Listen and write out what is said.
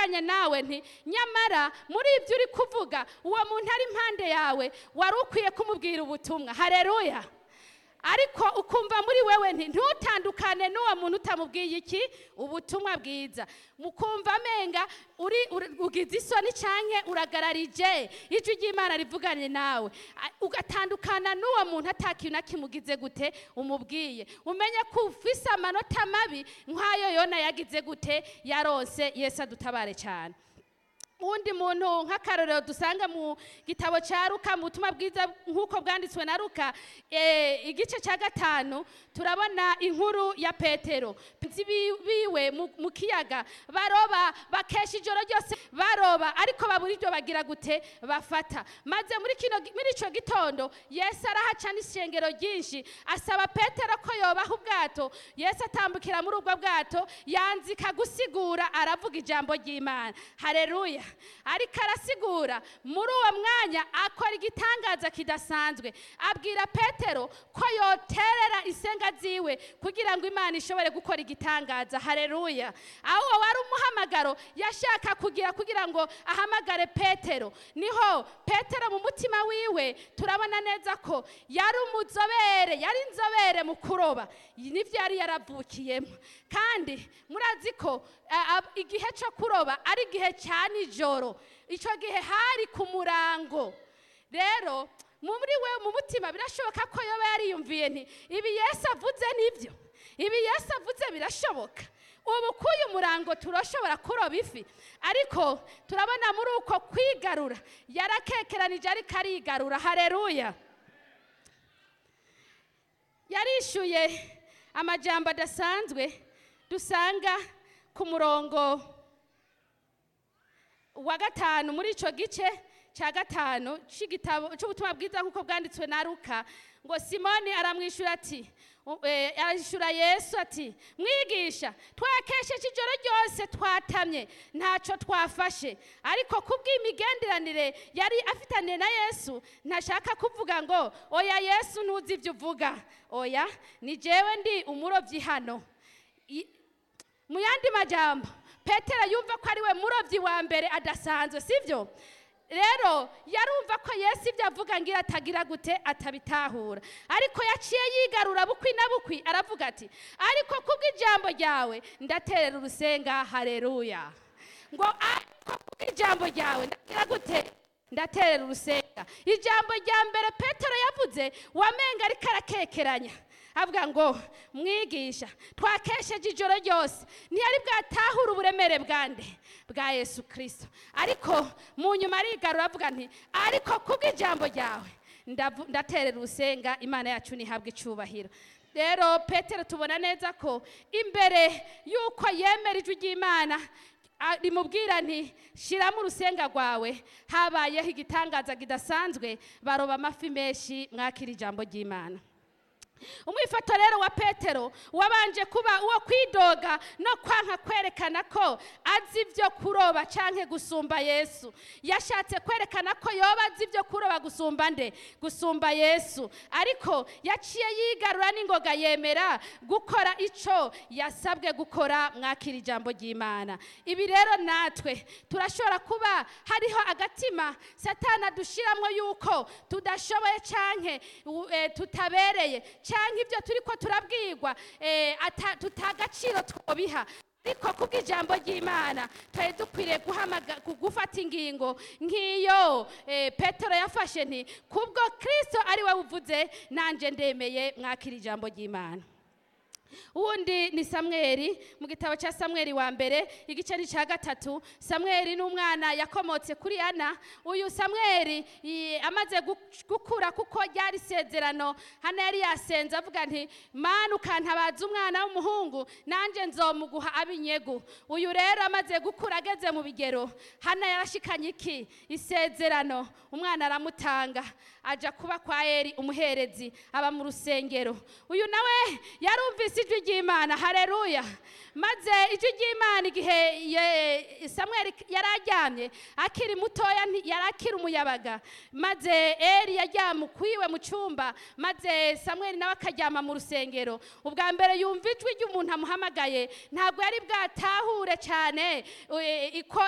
ndavuganye nawe nti nyamara muri ibyo uri kuvuga uwo muntu ari impande yawe wari ukwiye kumubwira ubutumwa hareruya ariko ukumva muri wewe nti ntutandukane n'uwo muntu utamubwiye iki ubutumwa bwiza mukumva amenga uri uri- ugize isoni canke uragararije ijwi ry'imana rivuganye nawe A- ugatandukana n'uwo muntu atakintu na kimugize gute umubwiye umenye ko ufise amanota mabi nk'ayo yona yagize gute yaronse yesu adutabare cyane uwundi muntu nk'akarorero dusanga mu gitabo cya ruka mu butumwa bwiza nk'uko bwanditswe na ruka eh, igice cya gatanu turabona inkuru ya petero Nzi bi- biwe mu- mu kiyaga baroba bakesha ijoro ryose baroba ariko babura ibyo bagira gute bafata maze muri kino muri icyo gitondo yesu arahaca n'ishengero ryinshi asaba petero ko yobaha ubwato yesu atambukira muri ubwo bwato yanzika gusigura aravuga ijambo ry'imana hareruya ariko arasigura muri uwo mwanya akora igitangaza kidasanzwe abwira petero ko yoterera isenga ziwe kugira ngo imana ishobore gukora igitangaza hareruya aho uwo wari umuhamagaro yashaka kugira kugira ngo ahamagare petero niho petero mu mutima wiwe turabona neza ko yari umuzobere yari inzobere mu kuroba nibyo yari yaravukiyemo kandi murazi ko a- a- igihe cyo kuroba ari igihe cya nijoro icyo gihe hari ku murango rero muri we mu mutima birashoboka ko yoba yariyumviye nti ibi yesu avuze nibyo ibi yesu avuze birashoboka ubu k'uyu murango turashobora kuroba ifi ariko turabona muri uko kwigarura yarakekeranije ariko arigarura hareruya yarishyuye amajambo adasanzwe dusanga ku murongo wa gatanu muri icyo gice cya gatanu cy'igitabo cy'ubutumwa bwiza nk'uko bwanditswe na ruka ngo simoni aramwishyura ati u- eh, arashyura yesu ati mwigisha twakesheje ijoro ryose twatamye ntacyo twafashe ariko kubw'imigenderanire yari afitanye na yesu ntashaka kuvuga ngo oya yesu ntuzi ibyo uvuga oya ni jewe ndi umurobyi hano I- mu yandi majambo petero yumva ko ari we murobyi wa mbere adasanzwe sibyo rero yarumva ko yesu ibyo avuga ngira atagira gute atabitahura ariko yaciye yigarura bukwi na bukwi aravuga ati ariko kubw'ijambo ryawe ndaterera urusenga hareruya ngo ariko kubw'ijambo ryawe ndagira gute ndaterera urusenga ijambo rya mbere petero yavuze wamenga ariko arakekeranya avuga ngo mwigisha twakesheje ijoro ryose ntiyari bwatahure uburemere bwande bwa yesu kirisito ariko mu nyuma arigarura avuga nti ariko kubw'ijambo ryawe ndavu- ndaterera urusenga imana yacu ntihabwe icyubahiro rero petero tubona neza ko imbere y'uko yemera ijwi ry'imana a- rimubwira nti shyiramo urusenga rwawe habayeho igitangaza kidasanzwe baroba amafi menshi mwakira ijambo ry'imana umwifato rero wa petero wabanje kuba uwo kwidoga no kwanka kwerekana ko azi ibyo kuroba cyangwa gusumba yesu yashatse kwerekana ko yoba azi ibyo kuroba gusumba nde gusumba yesu ariko yaciye yigarura n'ingoga yemera gukora icyo yasabwe gukora mwakira ijambo ry'imana ibi rero natwe turashobora kuba hariho agatima satana dushyiramo yuko tudashoboye cyangwa tutabereye cyangwa ibyo turi ko turabwirwa eh, ata- tutagaciro twobiha ariko kubw'ijambo ry'imana twari dukwiriye guhamaga- gu- gufata ingingo nk'iyo eh, petero yafashe nti kubwo kirisito ari we uvuze nanjye ndemeye mwakira ijambo ry'imana uwundi ni samweri mu gitabo cya samweri wa mbere igice ni cya gatatu samweri ni umwana yakomotse kuri ana uyu samweri i- amaze gu- gukura kuko ryari isezerano hano yari yasenze avuga nti mana ukantabaza umwana w'umuhungu nanjye nzomuguha abinyegu uyu rero amaze gukura ageze mu bigero hano yarashikanye iki isezerano umwana aramutanga ajya kuba kwa eri umuherezi aba mu rusengero uyu nawe yarumvise ijwi ry'imana hareruya maze ijwi ry'imana igihe ye- samweli yari aryamye akiri mutoya nti- yari akiri umuyabaga maze eri yaryama ukwiwe mu cyumba maze samweli nawe akaryama mu rusengero ubwa mbere yumva ijwi ry'umuntu amuhamagaye ntabwo yari bwatahure cyane eh, iko